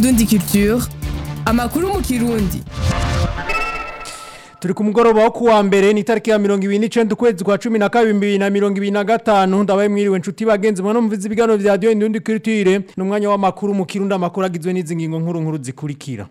Indundi Culture amakuru mu kirundi turi ku mugoroba wo kuwa mbere ni tariki ya mirongo ibiri n'icenda ukwezi kwa cumi na kabiri bibiri na mirongo ibiri na gatanu ndabaye mwiriwe nshuti bagenzi mwana mumviza ibiganiro vya radiyo indundi culture ni umwanya w'amakuru mu kirundi amakuru agizwe n'izi ngingo nkuru nkuru zikurikira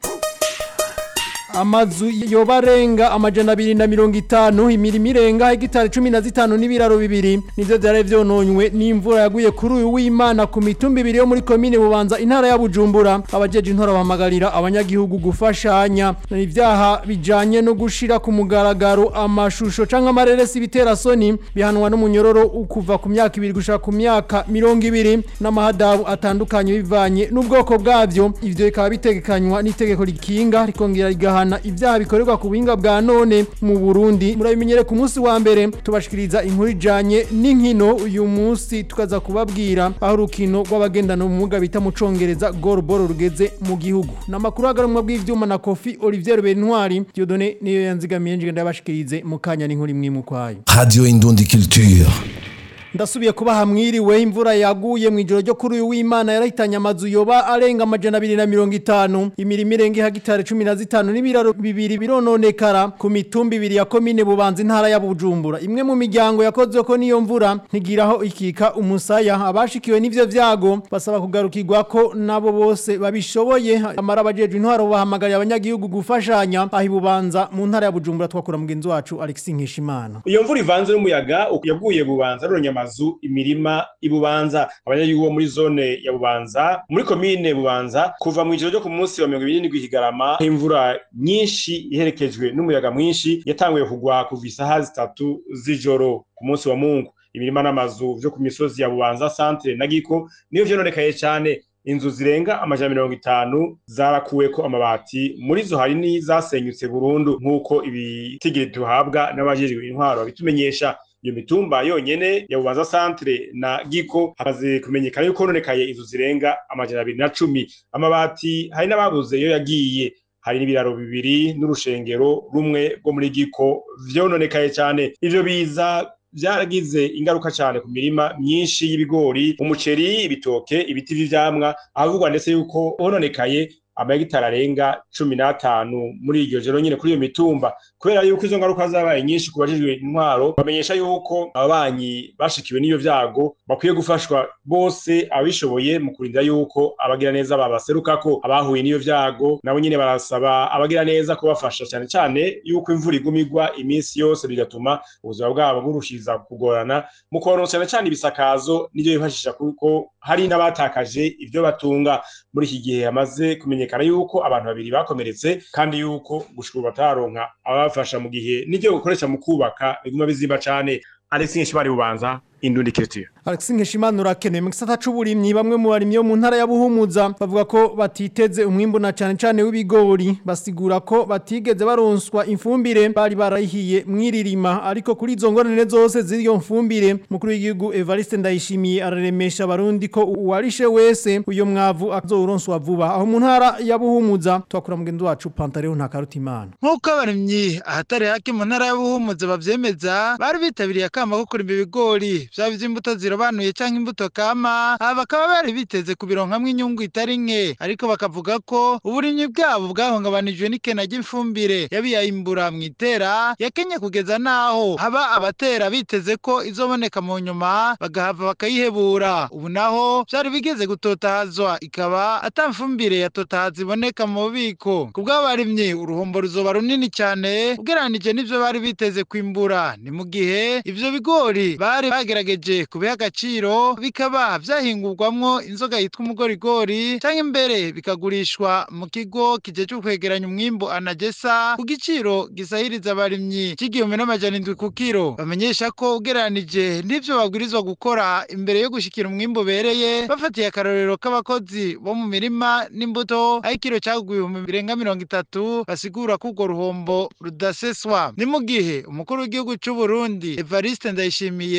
amazu yoba arenga amajana abiri na mirongo itanu imirimo irenga hegitari cumi na zitanu n'ibiraro bibiri nivyo vyari vyononywe n'imvura yaguye kuri uyu w'imana ku mitumba ibiri yo muri komine bubanza intara ya bujumbura abajeje intora bahamagarira abanyagihugu gufashanya ivyaha bijanye no gushira ku mugaragaro amashusho canke amareresi bitera soni bihanwa n'umunyororo kuva ku myaka ibiri gushika ku myaka mirongo ibiri n'amahadabu atandukanye bivanye n'ubwoko bwavyo ivyo bikaba bitegekanywa n'itegeko rikinga rikongera rigaha guhana ivyaha bikorerwa ku buhinga bwa none mu Burundi murabimenyere ku munsi wa mbere tubashikiriza inkuru ijanye n'inkino uyu munsi tukaza kubabwira aho urukino rw'abagendana ubumuga bita mu congereza goalball rugeze mu gihugu namakuru agarumwa bw'ivyuma na Kofi Olivier Bentwari Dieudonné niyo yanzigamiye nje ndabashikirize mu kanya n'inkuru imwe mu kwayo Radio Indundi Culture. ndasubiye kuba hamwiriwe imvura yaguye mu ijoro ryo kuri uyu w'imana yarahitanye amazu yoba arenga amajana abiri na mirongo itanu imirimo irenga ihagitari cumi na zitanu n'ibiraro bibiri birononekara ku mitumba ibiri ya komine bubanza intara ya bujumbura imwe mu miryango yakozwe ko n'iyo mvura ntigiraho ikika umusaya abashikiwe n'ivyo vyago basaba kugarukirwa ko nabo bose babishoboye amara abajejwe intwaro bahamagariye abanyagihugu gufashanya aho ibubanza mu ntara ya bujumbura twakura mugenzi wacu Alexis Nkeshimana iyo mvura ivanze n'umuyaga yaguye bubanza ruronyama amazu imirima ibubanza abanyagihugu bo muri zone ya bubanza muri komine bubanza kuva mu ijoro ryo ku munsi wa mirongo ibiri n'indwi higarama imvura nyinshi iherekejwe n'umuyaga mwinshi yatanguye kugwa kuva isaha zitatu z'ijoro ku munsi wa mungu imirima n'amazu vyo ku misozi ya bubanza santere na giko niyo vyononekaye cane inzu zirenga amajana mirongo itanu zarakuweko amabati muri zo hari n'izasenyutse burundu nk'uko ibitigiri tuhabwa n'abajejwe intwaro babitumenyesha iyo mitumba yonyene ya bubanza centre na giko hamaze kumenyekana yuko hononekaye inzu zirenga amajana abiri na cumi amabati hari n'ababuze iyo yagiye hari n'ibiraro bibiri n'urushengero rumwe rwo muri giko vyononekaye cane ivyo biza vyaragize ingaruka cane ku mirima myinshi y'ibigori umuceri ibitoke ibiti vy'ivyamwa ahavugwa ndetse yuko hononekaye amahegitari arenga cumi n'atanu muri iryo joro nyine kuri iyo mitumba kubera yuko izo ngaruka zabaye nyinshi ku bajejwe intwaro bamenyesha yuko ababanyi bashikiwe n'iyo vyago bakwiye gufashwa bose abishoboye mu kurinda yuko abagira neza babaserukako abahuye n'iyo vyago nabo nyine barasaba abagira neza kubafasha cyane cyane yuko imvura iguma igwa iminsi yose bigatuma ubuzima bwabo burushiriza kugorana mu kubaronsa cyane cyane ibisakazo n'ivyo bifashisha kuko hari n'abatakaje ivyo batunga muri iki gihe hamaze kumenyekana yuko abantu babiri bakomeretse kandi yuko gushika ubu bataronka ababafasha mu gihe n'ivyo gukoresha mu kubaka biguma bizimba cane Alexis Nshibari bubanza Indundi Culture Alexis Nkeshimana urakenewe mu gisata c'uburimyi bamwe mu barimyi bo mu ntara ya Buhumuza bavuga ko batiteze umwimbu na cane cane w'ibigori basigura ko batigeze baronswa imfumbire bari barahiye mwiririma ariko kuri izo ngorane zose z'iyo mfumbire mukuru w'igihugu Evariste Ndayishimiye araremesha abarundi ko uwarishe wese uyo mwavu azoronswa vuba aho mu ntara ya Buhumuza twakura mugenzi wacu Pantaleo Ntakarutimana nk'uko abarimyi ahatari hake mu ntara ya Buhumuza bavyemeza bari bitabiriye akama ko kurima ibigori vyaba ivy'imbuto zirobanuye canke imbuto kama aba bakaba bari biteze kubironkamwo inyungu itari nke ariko bakavuga ko uburimyi bwabo bwahungabanijwe n'ikena ry'ifumbire yabiyayimbura mw'itera yakenye kugeza naho haba abatera biteze ko izoboneka mu nyuma bagahava bakayihebura ubu naho vyari bigeze gutotahazwa ikaba ata mfumbire ya totahaza iboneka mu bubiko ku bw'abarimyi uruhombo ruzoba runini cyane ugereranije n'ivyo bari biteze kwimbura ni mu gihe ivyo bigori bari bagerageje kubiha agaciro bikaba vyahingurwamwo inzoga yitwa umugorigori canke imbere bikagurishwa mu kigo kijejwe kwegeranya umwimbu anagesa ku giciro gisahiriza abarimyi c'igihumbi n'amajana indwi ku kiro bamenyesha ko ugereranije n'ivyo babwirizwa gukora imbere yo gushikira umwimbu ubereye bafatiye akarorero k'abakozi bo mu mirima n'imbuto aho ikiro caguye ibihumbi birenga mirongo itatu basigura ko urwo ruhombo rudaseswa ni mu gihe umukuru w'igihugu c'uburundi evariste ndayishimiye yashikirije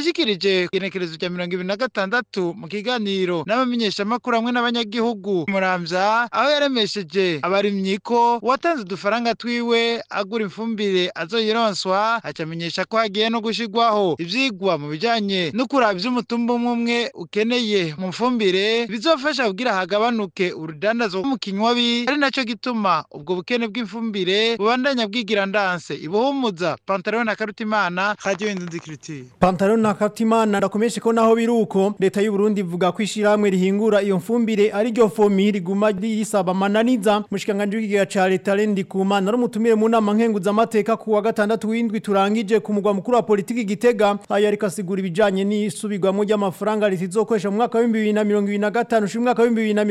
yashikirije igenekerezo rya mirongo ibiri na gatandatu mu kiganiro n'abamenyeshamakuru hamwe n'abanyagihugu muramvya aho yaremesheje abarimyi ko uwatanze udufaranga twiwe agura ifumbire azoyironswa acamenyesha ko hagiye no gushirwaho ivyigwa mu bijanye no kuraba ivy'umutumba umwe umwe ukeneye mu fumbire bizofasha kugira hagabanuke urudandazwa mu kinywabi ari naco gituma ubwo bukene bw'ifumbire bubandanya bwigira ndanse ibuhumuza pantalon na karutimana radio indundikiriti Pantaro na Katimana ndakomeshe ko naho biruko leta y'u Burundi ivuga ko ishiramwe rihingura iyo mfumbire ari ryo fomi riguma risaba mananiza mushikanganje w'igiga ca leta Lendi Kumana no mutumire mu nama nkenguza amateka ku wa gatandatu w'indwi turangije ku mugwa mukuru wa politiki Gitega ayo ariko asigura ibijanye n'isubirwamo ry'amafaranga ritizokoresha mu mwaka wa 2025 ushimwe mwaka wa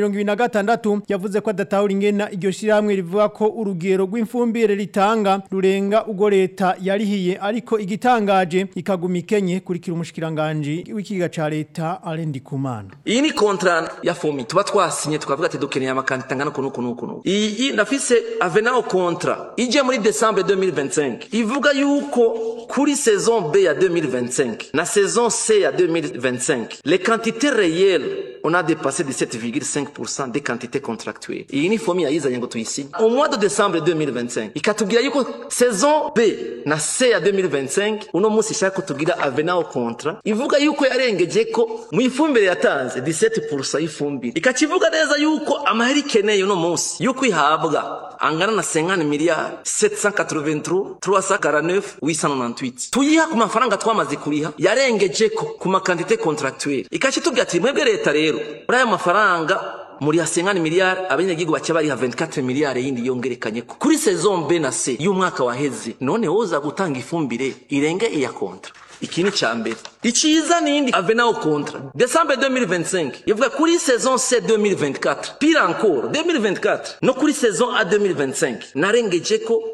2026 yavuze ko adatahura ingena iryo shiramwe rivuga ko urugero rw'imfumbire ritanga rurenga ugo leta yarihiye ariko igitangaje ikaguma ikenye kurikira umushikiranganje w'ikiga ca leta Alendi Kumana iyi ni kontra ya fomi tuba twasinye tukavuga ati dukeneye amakandida angana uku n'uku n'uku n'uku iyi ndafise avenao kontra ije muri desambre 2025 ivuga yuko kuri saison b ya 2025 na saison c ya 2025 les quantités réelles on a dépassé 17,5% des quantités contractuelles iyi ni fomi yayizanye ngo tuyisinye au mois de décembre 2025 ikatubwira yuko saison b na c ya 2025 uno munsi ishaka ko tugira avenao kontra ivuga yuko yarengeje ko mu ifumbire yatanze 17% y'ifumbire ikakivuga neza yuko amahera ikeneye uno munsi yuko ihabwa angana na 50 miliyari 783 349 898 tuyiha ku mafaranga twamaze kuriha yarengeje ko ku makandite contractuelle ikakitubwira ati mwebwe leta rero muri ayo mafaranga muri ya 50 miliyari abanyagihugu bace bariha 24 miliyari yindi yongerekanye ko kuri saison B na C y'umwaka waheze none woza gutanga ifumbire irenge iya kontra iki ni ca mbere iciza nindi avenao kontra desambre 2025 ivuga kuri saison c 2024 pire encore 2024 no kuri saison a 2025 narengeje ko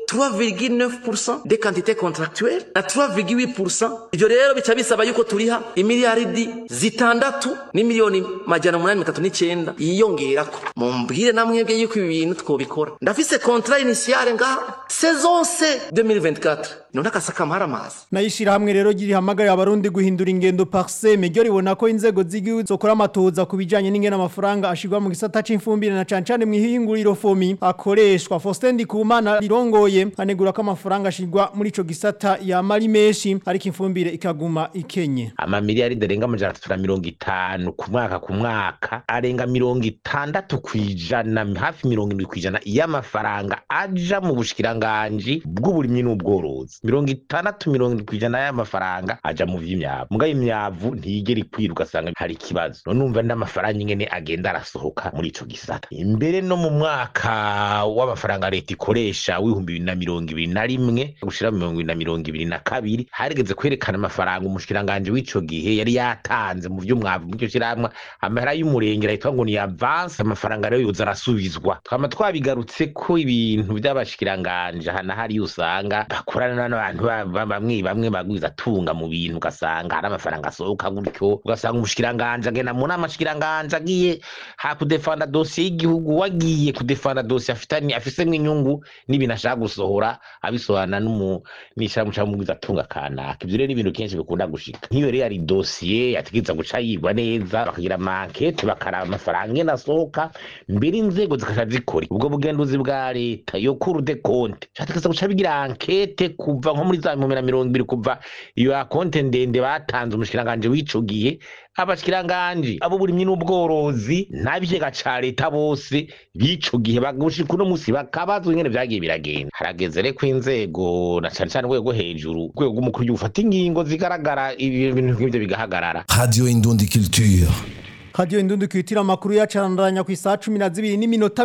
3,9% des quantités contractuelles na 3,8% ivyo rero bica bisaba yuko turiha imiliyaridi zitandatu n'imiliyoni majana umunani mitatu n'icenda yiyongerako mumbwire namwebwe yuko ibi bintu twobikora ndafise contrat initiale ngaha saison c 2024 none akasaka amazi Nayishira hamwe rero giri hamagara abarundi guhindura ingendo parseme ryo ribona ko inzego z'igihugu zokora amatoza kubijanye n'ingena amafaranga ashirwa mu gisata c'imfumbire na cancane mu ihinguriro fomi akoreshwa Faustin Ndikumana rirongoye anegura ko amafaranga ashirwa muri ico gisata ya mari menshi ariko imfumbire ikaguma ikenye amamiliyaridi arenga amajana atatu na mirongo itanu ku mwaka ku mwaka arenga mirongo itandatu kw'ijana hafi mirongo indwi kw'ijana y'amafaranga aja mu bushikiranganji bw'uburimyi n'ubworozi mirongo itandatu mirongo indwi kw'ijana y'amafaranga aja mu vy'imyavu mugayo imyavu ntiyigera ikwira ugasanga hari ikibazo none umva n'amafaranga ingene agenda arasohoka muri ico gisata imbere no mu mwaka w'amafaranga leta ikoresha w'ibihumbi bibiri na mirongo ibiri na rimwe gushira mirongo ibiri na mirongo ibiri na kabiri harigeze kwerekana amafaranga umushikiranganji w'ico gihe yari yatanze mu vy'umwavu muri ico shirahamwe amahera y'umurengera yitwa ngo ni avance amafaranga rero yoza arasubizwa twama twabigarutse ko ibintu vy'abashikiranganje hana hari usanga bakorana n'abantu ba- ba- bamwe bamwe bagwiza tunga mu bintu ugasanga hari amafaranga asohoka gutyo ugasanga umushikiranganje agenda mu nama shikiranganje agiye ha kudefanda dosiye y'igihugu wagiye kudefanda dosiye afitanye afisemwo inyungu n'ibintu ashaka gusohora abisohorana n'umu n'ishirahamwe ca mugwiza tunga kanaka ivyo rero ni ibintu kenshi bikunda gushika nk'iyo rero ari dosiye yategereza guca yigwa neza bakagira amankete bakaraba amafaranga ingene asohoka mbere inzego zikaca zikora ubwo bugenduzi bwa leta yo kuru de konte categereza guca bigira ankete kuva nko muri za bihumbi na mirongo ibiri kuva iyo akonte ndende batanze umushikiranganje w'ico gihe abashikiranganje abo burimyi n'ubworozi n'abigega ca leta bose b'ico gihe bagushika uno musi bakabazwa ingene vyagiye biragenda harageze reko inzego na cane cane urwego hejuru urwego rw'umukuru w'igihugu ufata ingingo zigaragara ibi bintu nk'ivyo bigahagarara Radio Indundi Culture. Radio Indundi kwitira makuru yacarandanya ku isaha 12 n'iminota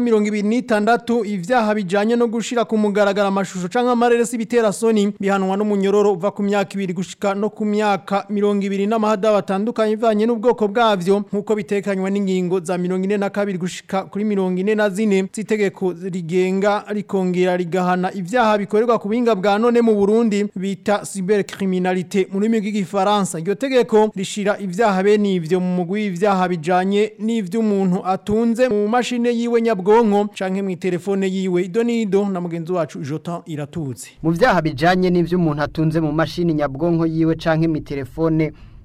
26 ivyaha bijanye no gushira ku mugaragara amashusho canke amareresi bitera soni bihanwa n'umunyororo uva ku myaka 2 gushika no ku myaka 20 n'amahada batandukanye bivanye n'ubwoko bwavyo nkuko bitekanywa n'ingingo za 42 gushika kuri 44 zitegeko rigenga rikongera rigahana ivyaha bikorerwa ku binga bwa none mu Burundi bita cybercriminalité mu rurimi rw'igifaransa iryo tegeko rishira ivyaha bene ivyo mu mugwi w'ivyaha bijanye n'ivy'umuntu atunze mu mashine yiwe nyabwonko canke mu telefone yiwe idonido na mugenzi wacu Jotan iratuze mu byaha bijanye n'ivyo umuntu atunze mu mashini nyabwonko yiwe canke mi telefone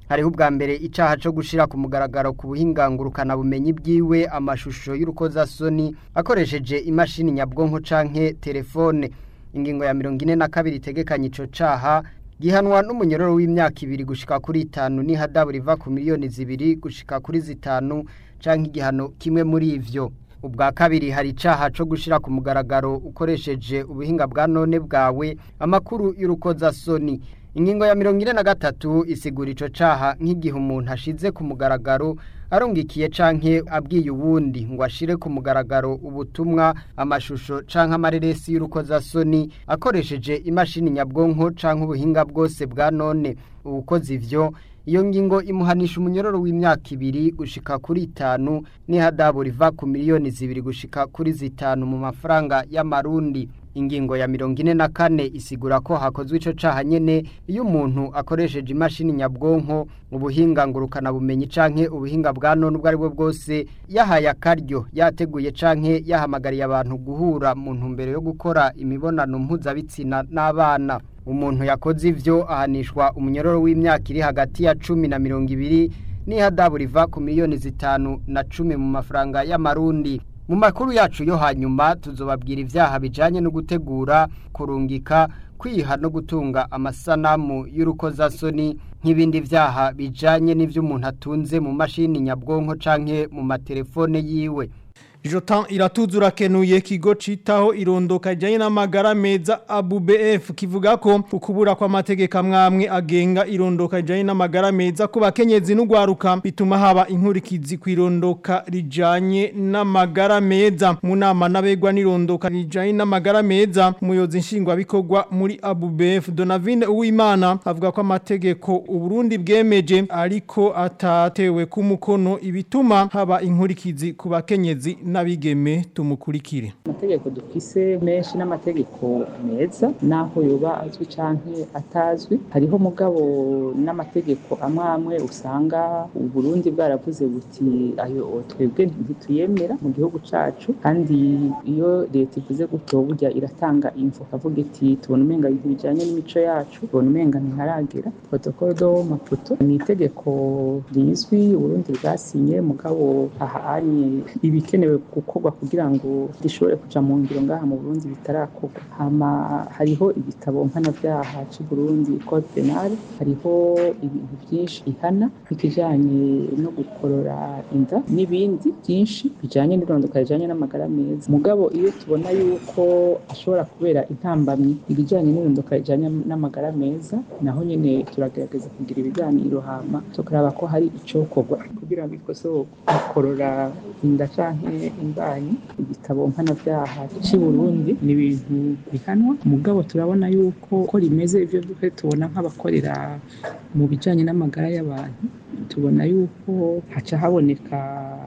hariho ubwa mbere icaha co gushira ku mugaragaro ku buhingangurukana bumenyi bwiwe amashusho y'urukozasoni akoresheje imashini nyabwonko canke telefone ingingo ya mirongo ine na kabiri itegekanye ico caha gihanwa n'umunyororo w'imyaka ibiri gushika kuri itanu n'ihadabu riva ku miliyoni zibiri gushika kuri zitanu canke igihano kimwe muri ivyo ubwa kabiri hari icaha co gushira ku mugaragaro ukoresheje ubuhinga bwa none bwawe amakuru y'urukozasoni ingingo ya mirongo ine na gatatu isigura ico caha nk'igihe umuntu ashize ku mugaragaro arungikiye canke abwiye uwundi ngo ashire ku mugaragaro ubutumwa amashusho canke amareresi y'urukozasoni akoresheje imashini nyabwonko canke ubuhinga bwose bwa none uwukoze ivyo iyo ngingo imuhanisha umunyororo w'imyaka ibiri gushika kuri itanu n'ihadabu riva ku miliyoni zibiri gushika kuri zitanu mu mafaranga y'amarundi ingingo ya mirongo ine na kane isigura ko hakozwe ico caha nyene iyo umuntu akoresheje imashini nyabwonko ubuhinga ngurukana bumenyi canke ubuhinga bwa none ubwo aribwo bwose yahaye akaryo yateguye canke yahamagariye abantu guhura mu ntumbero yo gukora imibonano mpuzabitsina n'abana umuntu yakoze ivyo ahanishwa umunyororo w'imyaka iri hagati ya cumi na mirongo ibiri n'ihadabu riva ku miliyoni zitanu na cumi mu mafaranga y'amarundi mu makuru yacu yo hanyuma tuzobabwira ivyaha bijanye no gutegura kurungika kwiha no gutunga amasanamu y'urukozasoni nk'ibindi vyaha bijanye n'ivyo umuntu atunze mu mashini nyabwonko canke mu matelefone yiwe Jotan iratuzura kenuye kigo citaho irondoka rijanye n'amagara meza ABUBF kivuga ko ukubura kwa mategeko amwamwe agenga irondoka rijanye n'amagara meza ku bakenyezi n'ugwaruka bituma haba inkurikizi kwirondoka rijanye n'amagara meza mu nama nabegwa n'irondoka rijanye n'amagara meza umuyobozi nshingwa bikorwa muri ABUBF Donavine Uwimana avuga ko amategeko uburundi bwemeje ariko atatewe ku mukono ibituma haba inkurikizi ku bakenyezi n'abigeme tumukurikire amategeko dufise menshi n'amategeko meza naho yoba azwi canke atazwi hariho mugabo n'amategeko amwe amwe usanga uburundi bwaravuze buti ayo twebwe ntituyemera mu gihugu cacu kandi iyo leta ivuze gutyo burya iratanga info kavuga iti tubona umenga ibintu bijanye n'imico yacu tubona umenga ntiharagera protocole do maputo ni itegeko rizwi uburundi bwasinye mugabo ahanye ibikenewe gukorwa kugira ngo rishobore kuja mu ngiro ngaha mu Burundi bitarakorwa hama hariho igitabo mpanavyaha c'u Burundi code penal hariho ibintu byinshi ihana nk'ikijanye no gukorora inda n'ibindi byinshi bijanye n'irondoka rijanye n'amagara meza mugabo iyo tubona yuko ashobora kubera intambamyi ibijanye n'irondoka rijanye n'amagara meza naho nyene turagerageza kugira ibiganiro hama tukaraba ko hari icokorwa kugira ngo ikosorwe gukorora inda canke imbanyi igitabo mpanavyaha c'i Burundi ni ibintu bihanwa mugabo turabona yuko ko rimeze ivyo duhe tubona nk'abakorera mu bijanye n'amagara y'abantu tubona yuko haca haboneka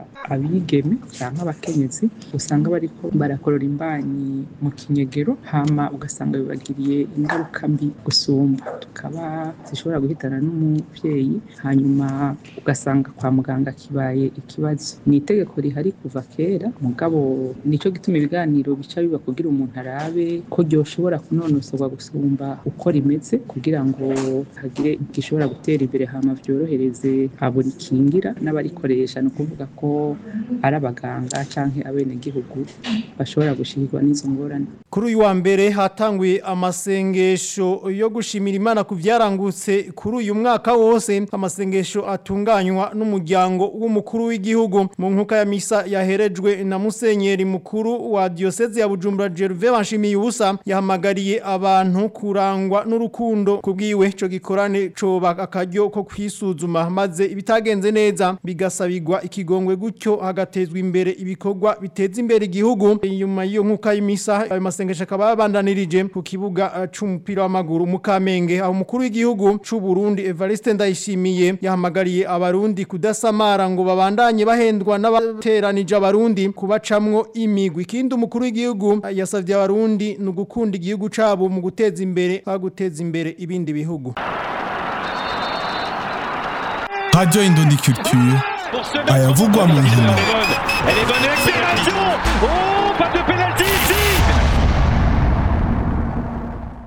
abigeme cyangwa abakenyezi usanga bariko barakorora imbanyi mu kinyegero hama ugasanga bibagiriye ingaruka mbi gusumba tukaba zishobora guhitana n'umuvyeyi hanyuma ugasanga kwa muganga kibaye ikibazo ni itegeko rihari kuva kera mugabo nico gituma ibiganiro bica biba kugira umuntu arabe ko ryoshobora kunonosorwa gusumba uko rimeze kugira ngo hagire gishobora gutera imbere hama vyorohereze habona ikingira n'abarikoresha ni ukuvuga ko ari abaganga canke abenegihugu bashobora gushikirwa n'izo ngorane Kuri uyu wa mbere hatanguye amasengesho yo gushimira Imana ku vyarangutse kuri uyu mwaka wose amasengesho atunganywa n'umuryango w'umukuru w'igihugu mu nkuka ya misa yaherejwe na musenyeri mukuru wa diocese ya Bujumbura Gervais Banshimiye ubusa yahamagariye abantu kurangwa n'urukundo kubwiwe co gikorane coba akaryo ko kwisuzuma maze ibitagenze neza bigasabirwa ikigongwe gutyo hagatezwa imbere ibikorwa biteza imbere igihugu inyuma y'iyo nkuka y'imisa ayo masengesho akaba yabandanirije ku kibuga uh, c'umupira w'amaguru mu Kamenge aho umukuru w'igihugu c'u Burundi Evariste Ndayishimiye yahamagariye abarundi kudasamara ngo babandanye bahendwa n'abateranije abarundi kubacamwo imigwi ikindi umukuru w'igihugu uh, yasavye abarundi no gukunda igihugu cabo mu guteza imbere baguteza imbere ibindi bihugu Radio Indondi Culture ayavugwa mu nkino Elle est bonne accélération Oh, pas de pénalty ici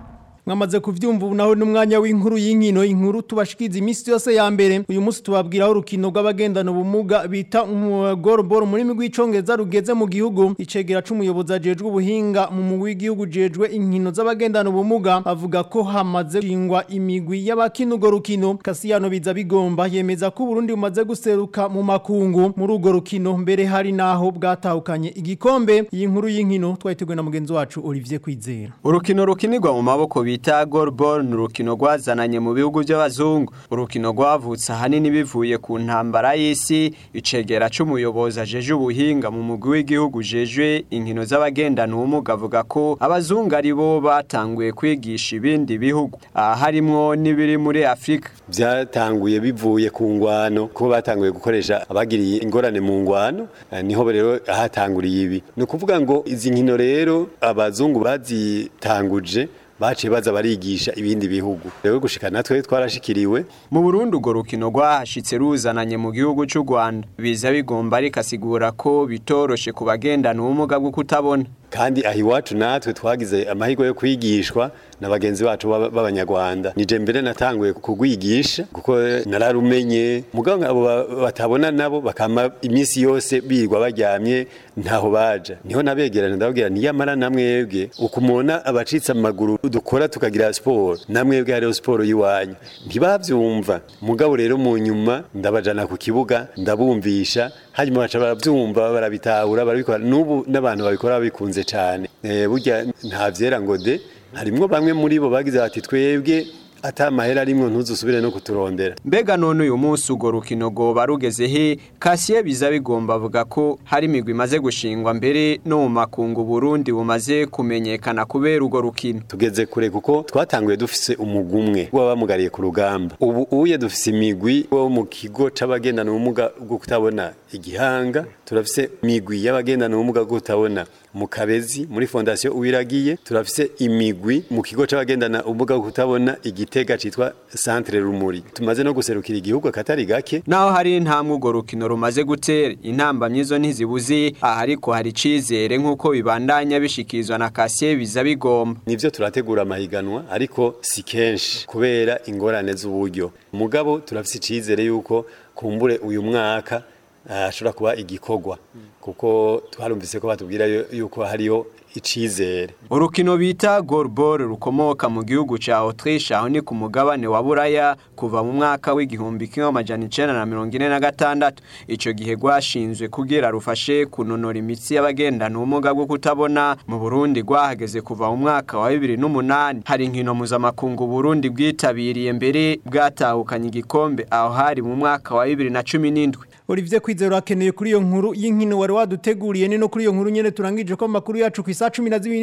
mwamaze kuvyumva ubu naho n'umwanya w'inkuru y'inkino inkuru tubashikiza iminsi yose ya mbere uyu munsi tubabwiraho urukino rw'abagendana ubumuga bita goalball muri migwi icongereza rugeze mu gihugu icegera c'umuyobozi ajejwe ubuhinga mu mugwi w'igihugu jejwe inkino z'abagendana ubumuga avuga ko hamaze shingwa imigwi y'abakina urwo rukino Kasiyano biza bigomba yemeza ko Burundi bumaze guseruka mu makungu muri urwo rukino mbere hari naho bwatahukanye igikombe iyi nkuru y'inkino twayiteguye na mugenzi wacu Olivier Kwizera urukino rukinirwa mu maboko bita goalball ni urukino rwazananye mu bihugu by'abazungu urukino rwavutse ahanini bivuye ku ntambara y'isi icegera c'umuyobozi ajeje ubuhinga mu mugwi w'igihugu jejwe inkino z'abagendana ubumuga avuga ko abazungu ari bo batanguye kwigisha ibindi bihugu aha harimwo n'ibiri muri afurika byatanguye bivuye ku ngwano kuko batanguye gukoresha abagiriye ingorane mu ngwano niho rero hatanguriye ibi ni ukuvuga ngo izi nkino rero abazungu bazitanguje baciye baza barigisha ibindi bihugu rero gushika natwe twarashikiriwe mu Burundi urwo rukino rwahashitse ruzananye mu gihugu cy'u Rwanda biza bigomba rikasigura ko bitoroshe ku bagendana ubumuga bwo kutabona kandi aho iwacu natwe twagize amahirwe yo kwigishwa na bagenzi bacu b'abanyarwanda nije mbere natanguye kugwigisha kuko nararumenye mugabo abo batabona nabo bakama iminsi yose birirwa baryamye ntaho baja niho nabegerana ndababwira niyamara namwebwe ukumona abacitse amaguru dukora tukagira siporo namwebwe hariho siporo y'iwanyu ntibavyumva mugabo rero mu nyuma ndabajana ku kibuga ndabumvisha hanyuma baca baravyumva barabitahura barabikora n'ubu n'abantu babikora babikunze cyane burya nta vyera ngo de harimwo bamwe muri bo bagize bati twebwe ata mahera arimwo ntuzusubire no kuturondera mbega none uyu munsi urwo rukino rwoba rugeze he kasiye biza bigomba avuga ko hari imigwi imaze gushingwa mbere no mu makungu Burundi bumaze kumenyekana kubera urwo rukino tugeze kure kuko twatanguye dufise umugwi umwe w'abamugariye ku rugamba ubu uye dufise imigwi wo mu kigo c'abagendana ubumuga bwo kutabona igihanga turafise imigwi y'abagendana ubumuga bwo kutabona mu kabezi muri fondasiyo uwiragiye turafise imigwi mu kigo c'abagendana ubumuga bwo kutabona igitega citwa centre rumuri tumaze no guserukira igihugu akatari gake naho hari intambwe urwo rukino rumaze gutera intamba myizo ntizibuze aha ariko hari icizere nk'uko bibandanya bishikirizwa na kasiye biza bigomba nivyo turategura amahiganwa ariko si kenshi kubera ingorane z'uburyo mugabo turafise icizere yuko kumbure uyu mwaka ashobora kuba igikorwa kuko twarumvise ko batubwira yuko hariho icizere urukino bita goalball rukomoka mu gihugu ca Autriche aho ni ku mugabane wa Buraya kuva mu mwaka w'igihumbi kimwe amajana icenda na mirongo ine na gatandatu ico gihe rwashinzwe kugira rufashe kunonora imitsi y'abagendana ubumuga bwo kutabona mu Burundi rwahageze kuva mu mwaka wa bibiri n'umunani hari inkino mpuzamakungu Burundi bwitabiriye mbere bwatahukanye igikombe aho hari mu mwaka wa bibiri na cumi n'indwi Olivier Kwizera akeneye kuri iyo nkuru y'inkino wari waduteguriye ni no kuri iyo nkuru nyene turangije ko makuru yacu ku isa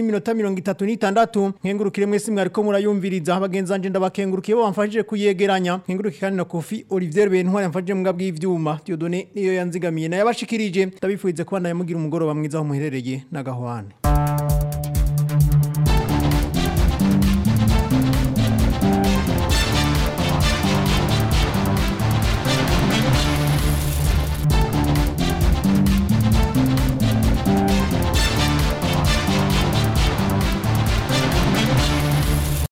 12:36 nkengurukire mwese mwari ko murayumviriza abagenzi anje ndabakengurukiye bo bamfashije kuyegeranya nkengurukiye kandi na Kofi Olivier Bentwari yamfashije mu bwabwi ivyuma Dieudonné niyo yanzigamiye na yabashikirije ndabifuize kuba naye mugira umugoroba mwiza aho muherereye na gahwane